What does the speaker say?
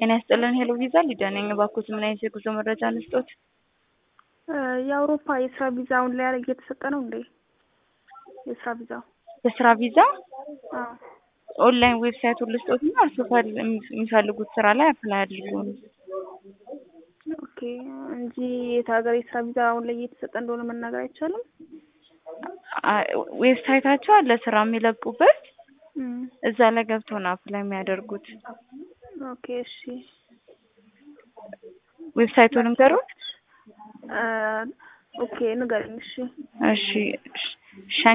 ጤና ይስጥልን ሄሎ ቪዛ ሊዲያ ነኝ። እባክዎት ምን አይነት የጉዞ መረጃ እንስጦት? የአውሮፓ የስራ ቪዛ አሁን ላይ እየተሰጠ ነው እንዴ? የስራ ቪዛው የስራ ቪዛ አዎ። ኦንላይን ዌብሳይቱን ልስጦት እና እርስዎ ፈል- የሚፈልጉት ስራ ላይ አፕላይ አድርጉ ነው። ኦኬ እንጂ የት ሀገር የስራ ቪዛ አሁን ላይ እየተሰጠ እንደሆነ መናገር አይቻልም። አ- ዌብሳይታቸው አለ ስራ የሚለቁበት እም፣ እዛ ላይ ገብተው ነው አፕላይ የሚያደርጉት። ኦኬ እሺ። ዌብሳይቱን ንገሩት። አ፣ ኦኬ ንገረኝ እሺ። እሺ ሸ